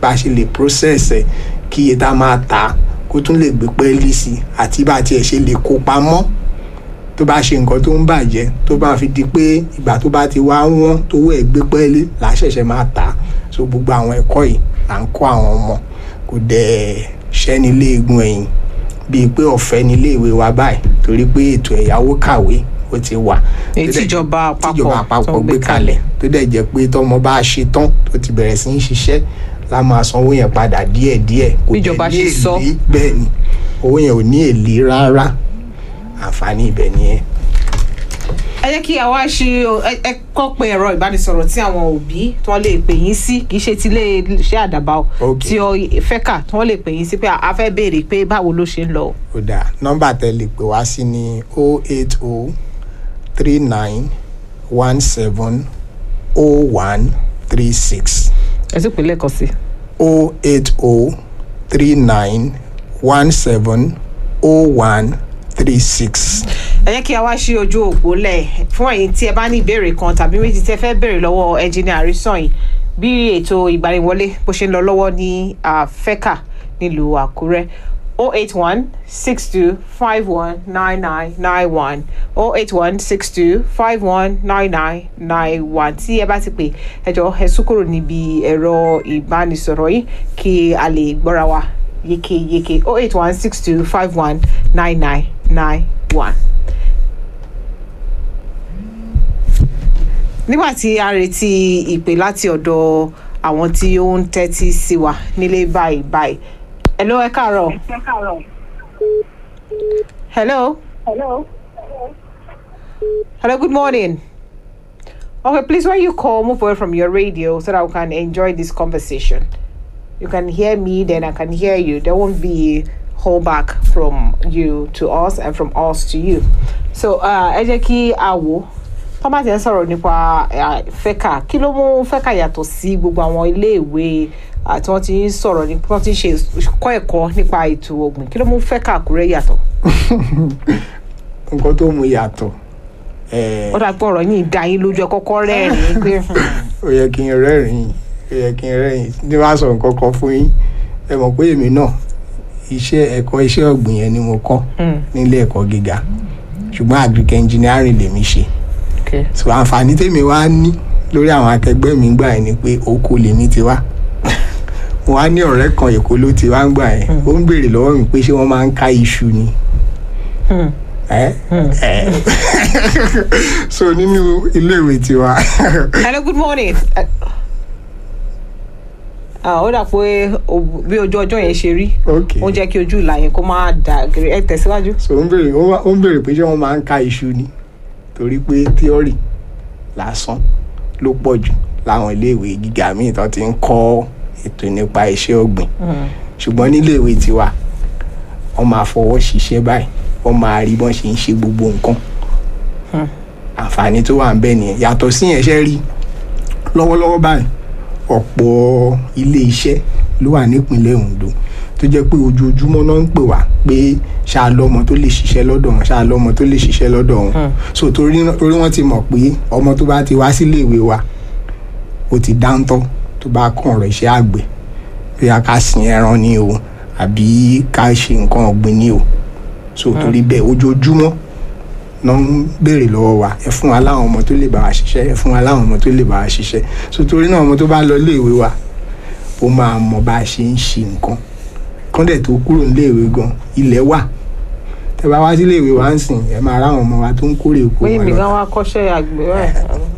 bá a ṣe lè process ẹ̀ kí iye tá a máa tà á kó tún lè gbé pẹ́ẹ́lí sí i àti bá a tiẹ̀ ṣe lè kó pamọ́ tó bá ṣe nǹkan tó ń bàjẹ́ tó bá fi di pé ìgbà tó bá ti wá wọ́n tówó ẹ̀ gbé pẹ́ẹ́lí là á ṣẹ̀ṣẹ̀ máa tà á so gbogbo àwọn ẹ̀kọ́ yìí là ń kọ́ àwọn ọmọ kò dẹ̀ ṣẹ́ni léegun ẹ̀yìn bíi pé ọ̀fẹ́ nílé ìwé wa báyìí torí pé ètò ẹ̀yáwó kàwé ó ti wà èyí tó dẹ̀- tíjọba àpapọ̀ tíjọba tó àpapọ̀ ń gbé kalẹ̀ tó dẹ̀ jẹ́ pé tọmọ bá ṣe tán tó ti bẹ̀rẹ̀ sí í ṣiṣẹ́ la máa sanwó yẹn padà díẹ̀díẹ̀ kò dẹ̀ Bíjọba ní ṣe sọ. èlé bẹ́ẹ̀ ni owó yẹn ò ní èlé rárá àǹfààní ibẹ̀ nìyẹn. ẹ jẹ́ kí a wá ṣe ẹ- ẹ kọ́ pé ẹ̀rọ ìbánisọ̀rọ̀ tí àwọn òbí tí wọ́n lè pè yín sí kì í ṣe ti ilé iṣẹ́ àdàbà o Ok. tí ọ fẹ́kà tí wọ́n lè pè yín sí pé a fẹ́ béèrè pé báwo ló ṣe ń lọ. ó dáa nọ́mbà tẹ́ lè pè wá sí ní o eight o three nine one seven o one three six ẹ sì pè lẹ́ẹ̀kan sí. o eight o three nine one seven o one three six. ẹ jẹ́ kí a wá ṣí ojú òpó lẹ̀ fún ẹ̀yin tí ẹ bá ní ìbéèrè kan tàbí méjì tí ẹ fẹ́ béèrè lọ́wọ́ ẹnjìnìà àrísọ̀yìn bí ètò ìgbaniwọlé bó ṣe ń lọ lọ́wọ́ ní ah, fẹ́kà nílùú àkúrẹ́ 081 62 51 9991 081 62 51 9991 tí ẹ bá ti pè ẹ jọ ẹ sún kúrò níbi ẹ̀rọ ìbánisọ̀rọ̀ yìí kí a lè gbọ́ra wa yékéyéké 081 62 51 9991. nígbà tí a retí ìpè láti ọ̀dọ̀ àwọn tí ó ń tẹ́tí sí wa nílé báyìí báyìí. hello ẹ káàárọ̀. hello. Hello. hello good morning. okay please when you call move away from your radio so that we can enjoy this conversation. you can hear me then I can hear you there won't be hold back from you to us and from us to you. so uh, ẹ jẹ́ kí a wò tó bá ti ń sọ̀rọ̀ nípa uh, fẹ́kà kí ló mú fẹ́kà yàtọ̀ sí gbogbo àwọn iléèwé uh, tí wọ́n ti ń sọ̀rọ̀ ní wọ́n ti ń ṣe kọ́ ẹ̀kọ́ nípa ètò ọ̀gbìn kí ló mú fẹ́kà àkúrẹ́ yàtọ̀. nǹkan tó mú yàtọ̀ eh, ó dàgbọ́ ọ̀rọ̀ yìí dá yín lójú ẹ kọ́kọ́ rẹ́rìn-ín pé ó yẹ kí n rẹ́rìn-ín ó yẹ kí n rẹ́rìn-ín ní wàá sọ nǹkan kan fún yín ẹ mọ̀ pé èmi náà iṣẹ́ ẹ̀kọ́ iṣẹ́ ọ̀gbìn yẹn ni mo kọ́ Hmm, nílé ẹ̀kọ́ gíga ṣùgbọ́n agric engineering lèmi ṣe okay. so àǹfààní tèmi wá ní lórí àwọn akẹgbẹ́ mi gbà yẹn ni pé oko lèmi ti wá mo wá ní ọ̀rẹ́ kan èkó ló ti wá ń gbà yẹn ó ń béèrè lọ́wọ́ mi pé ṣé wọ́n máa ń ká iṣu ni Hmm. ẹ ẹ so nínú iléèwé tiwa hello good morning. Ẹ- Ah, ó dà pé o- bí ojú ọjọ́ yẹn ṣe rí ok ó jẹ́ kí ojú ìlà yẹn kó má dà gírí ẹ tẹ̀síwájú. so ó ń béèrè ó wá- ó ń béèrè pé ṣé wọ́n máa ń ká iṣu ni torí pé theory lásán ló pọ̀ jù láwọn iléèwé gíga míì tó ti ń kọ́ ètò nípa iṣẹ́ ọ̀gbìn Hmm. ṣùgbọ́n níléèwé tiwa wọ́n máa fọwọ́ ṣiṣẹ́ báyìí wọ́n máa rí bọ́n ṣe ń ṣe gbogbo nǹkan Hmm. àǹfààní tó wà ń bẹ nìyẹn yàtọ̀ sí yẹn ṣe rí lọ́wọ́lọ́wọ́ báyìí ọ̀pọ̀ ilé iṣẹ́ ló wà nípìnlẹ̀ Ondo tó jẹ́ pé ojoojúmọ́ náà ń pè wá pé ṣáà lọ́mọ tó lè ṣiṣẹ́ lọ́dọ̀ wọn ṣáà lọ́mọ tó lè ṣiṣẹ́ lọ́dọ̀ wọn Hmm. so torí torí wọ́n ti mọ̀ pé ọmọ tó bá ti wá sílé ìwé wa ó ti dáńtọ́ tó bá kàn ọ̀rọ̀ iṣẹ́ àgbẹ̀ bóyá ká sin ẹran ni o àbí ká ṣe nǹkan ọ̀gbìn ni o so torí bẹ́ẹ̀ ojoojúmọ́ náà ń béèrè lọ́wọ́ wa ẹ fún wa láwọn ọmọ tó lè bá wa ṣiṣẹ́ ẹ fún wa láwọn ọmọ tó lè bá wa ṣiṣẹ́ so torí náà ọmọ tó bá lọ iléèwé wa ó máa mọ bá a ṣe ń ṣe nǹkan kọ́ndẹ̀ tó kúrò níléèwé gan ilẹ̀ wà tẹ bá wá síléèwé wa ń sìn ẹ máa ráwọn ọmọ wa tó ń kórè oko pé wọn mi lọ gan wá kọ́ṣẹ́ àgbẹ̀ rẹ̀.